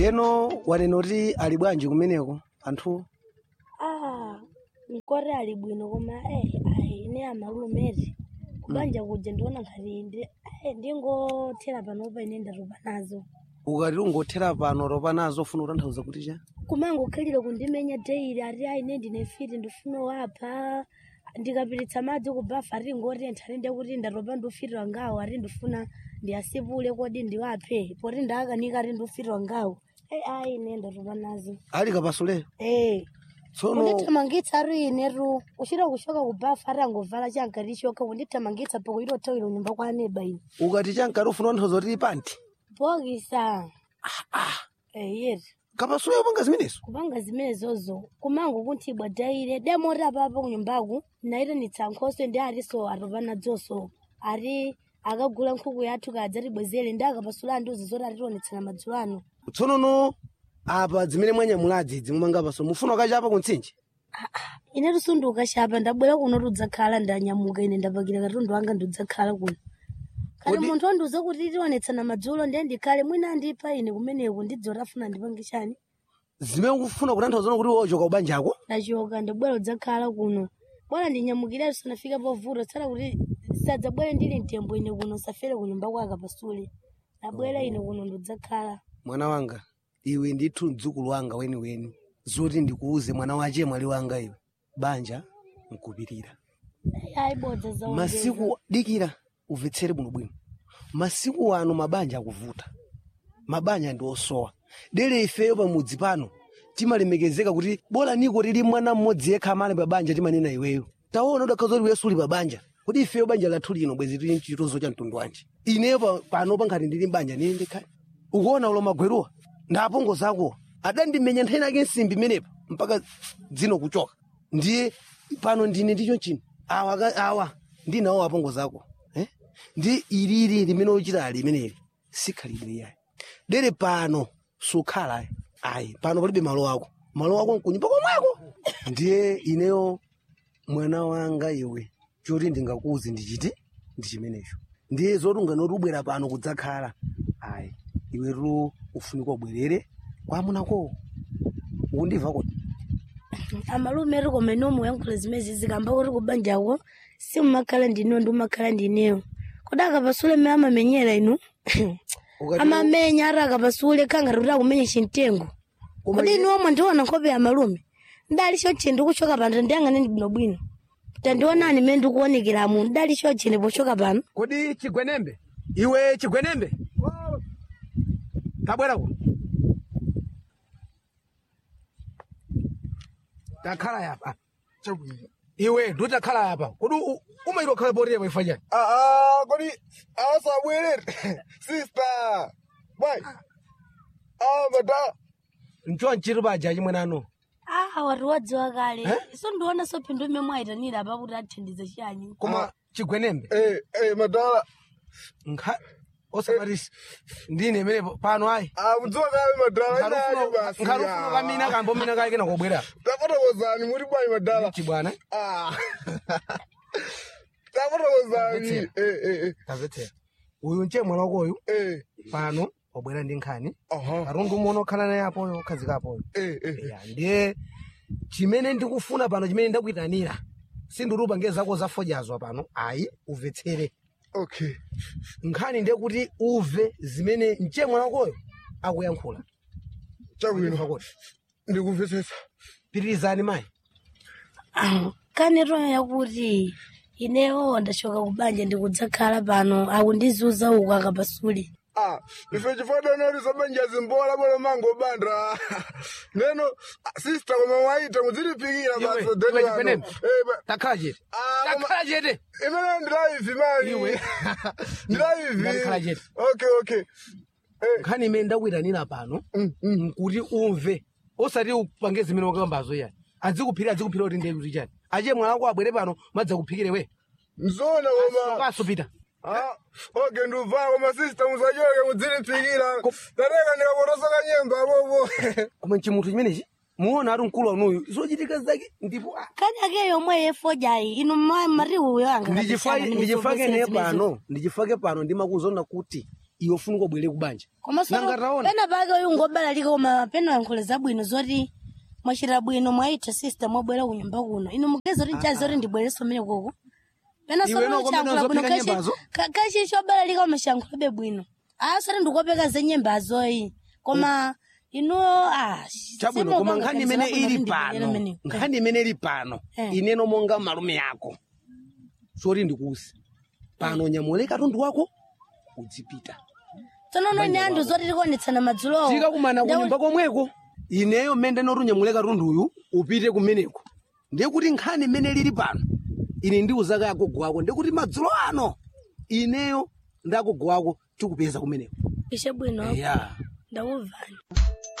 yeno wanena kuti ali bwanji kumeneko anthu ah mkore ali bwino koma eh ayi ine amalumeti kubanja kuja ndiona ngati ndi eh, ndingothera panopa ine ndatopa nazo ukati ungothera pano ropa nazo ufuna kutanthauza kuti cha kumangokhalira kundimenya daily ati ayi ine ndine fiti ndifuna wapha ndikapiritsa madzi kubafa ati ngotentha ati ndekuti ndatopa ndufitira ngawo ati ndifuna ndiyasipule kodi ndiwaphe poti ndakanika ati ndufitira ngawo eh ayi ine ndatopa nazo ali kapasuleyo eh tsono kundithamangitsa ari inetu uchita kushoka kubafa ati angovala chankati choka kundithamangitsa poko itothawira kunyumba kwa aneba ine ukati chankati ufuna kutanthauza kuti panti bokisa eh yeti kapasuleyo panga zimenezo kupanga zimenezozo kumango kunthibwa daire demoti apapo kunyumbaku naitanitsa nkhoso ndi atiso atopa nadzonso ati akagula nkhuku yathu kadzatibwezere ndi akapasula andiuzi zoti atitionetsera madzulo ano tsono no apa zimene mwanyamulazi idzi mumanga paso mufuna ukachapa kuntsinje ine tusunduka chapa ndabwera kuno tudzakhala ndanyamuka ine ndapakira katundu wanga ndidzakhala kuno kati Kodi- munthu wandiuza kuti tionetsana madzulo ndiye ndikhale mwina andipha ine kumeneko ndidzoti afuna ndipange chani zimene ukufuna kutanthauza kuti wochoka kubanjako ndachoka ndabwera udzakhala kuno bwana ndinyamukire tisanafika povuta tsala kuti sadzabwere ndili mtembo ine kuno safere kunyumba kwaka pasule nabwera ine kuno ndidzakhala mwana wanga iwe ndithu mdzukulu wanga weniweni zoti ndikuuze mwana wache mwali wanga iwe banja nkupirira ayibodza za masiku dikira umvetsere bwinobwino masiku ano mabanja akuvuta mabanja ndi osowa dere ifeyo pamudzi pano timalemekezeka kuti bora niko tili mwana mmodzi yekha amene pabanja timanena iweyo taona udakhaza kuti wesu uli pabanja kuti ifeyo banja lathu lino bwezi tili mchitozo cha mtundu wanji ineyo pa- pano pankhati ndili mbanja nini ndikhale ukuona ulo magweruwa ndapongo zako adandimenya nthena yake nsimbi imenepa mpaka dzino kuchoka ndiye pano ndine ndicho chino awa ka- awa ndinawo apongo zako eh? ndi ilili limene uchita ali limeneli sikhalidwe yayi dere pano sukhala ayi ayi pano palibe malo ako malo ako nkunyumba komweko ndiye ineyo mwana wanga iwe choti ndingakuuze ndichiti ndi chimenecho ndiye zoti unganoti ubwera pano kudzakhala ayi iwetu ufunika ubwerere kwamunako ukundimva kuti amalume ati koma ine muyankhula zimezi zikamba kuti kubanjako simumakhala ndinewo ndi umakhala ndinewo kodi akapasule me amamenyera inu Ukati- amamenya ati akapasule khangati kuti akumenya chimtengo Koma kodi iye- inu omwe ndiona nkhope ya malume ndali choche ndikuchoka pano ndiyang'ane ndi bwinobwino tandionani mmene ndikuonekeramu ndali choche ndipochoka pano kodi chigwenembe iwe chigwenembe tabwerako takhala yapa iwe ndi takhala yapa kodi u- umaitwa khala poti yapa ifa chani Ah, kodi asabwerere sister bwai ah mada ncho nchiti paja chimwe nano ah wati wadziwa kale Eh? so ndiona so phindu mmene mwayitanira apa kuti athandize chanyi koma chigwenembe eh eh madala nkha osamatisi ndine imene pano ayi ah mudziwa kale madala inayo basi nkhalufuna kamina kambo mina kale kena kobwera tafotokozani muri bwai madala chibwana ah tafotokozani Mvetsera. eh eh eh tamvetsera uyu nche mwana wakoyu eh pano wabwera ndi nkhani aha katundu umwe okhala naye apoyo okhazika apoyo eh eh ya ndiye chimene ndikufuna pano chimene ndakuyitanira sindirupa nge zako zafojazwa pano ayi umvetsere okay nkhani ndiye kuti uve zimene mche mwana wakoyo akuyankhula chabwino Kuti, ndikumvetsetsa pitirizani mayi kanero yakuti inewo ndachoka kubanja ndikudzakhala pano akundizuza uku akapasule ah ife chifanana kuti sabanja zimbola bolo mango bandra neno ah, sister koma waita mudzilipikira Iwe, baso iwe deni wano chigwenembe. eh ba- takhala chete Ah, koma- takhala chete imene ndilaivi mali Iwe. ndilaivi Ndakhala chete. okay okay eh nkhani imene ndakuyitanira pano mm, mm. nkuti umve osati upange zimene wakambazo yani adzikuphira adzikuphira kuti ndiye kuti chani achiye mwana wako abwere pano madzakuphikire we mzona koma kaso pita ah okay ndubva koma sister musachoke mudzilipikira tateka ndikapotosoka nyemba bobo koma chimuthu chimenechi muona ati mkulu wanuyu zochitika zake ndipo ah, kani ake yomwe yefojayi inu ma- mari uyo anga ndichifake ndichifake ne pano ndichifake pano ndimakuzonda kuti iwe funika ubwere kubanja komanso Nanga taona. pena pake uyu ngobalalika koma pena yankhule zabwino zoti mwachita bwino mwaita sister mwabwera kunyumba kuno inu mugeza kuti nchazi zoti ndibwereso mmene koko pena Iwe noko mmene uzopeka nyembazo? kachi chobalalika umashankhulabe bwino asati ndikopeka za nyembazoyi koma inu ah, chabwino koma nkhani imene ili pano nkhani imene ili pano Eh. ineno monga malume yako soti ndikuusi pano nyamule katundu wako udzipita tsonono ine anthu zoti tikuonetsana madzulowo tikakumana kunyumba komweko ineyo mmene ndinoti unyamule katunduyu upite kumeneko ndiye kuti nkhani imene lili pano ine ndiuzaka agogo wako ndiye kuti madzulo ano ineyo ndi agogo wako tikupeza kumeneko ishe bwino ya ndakuvani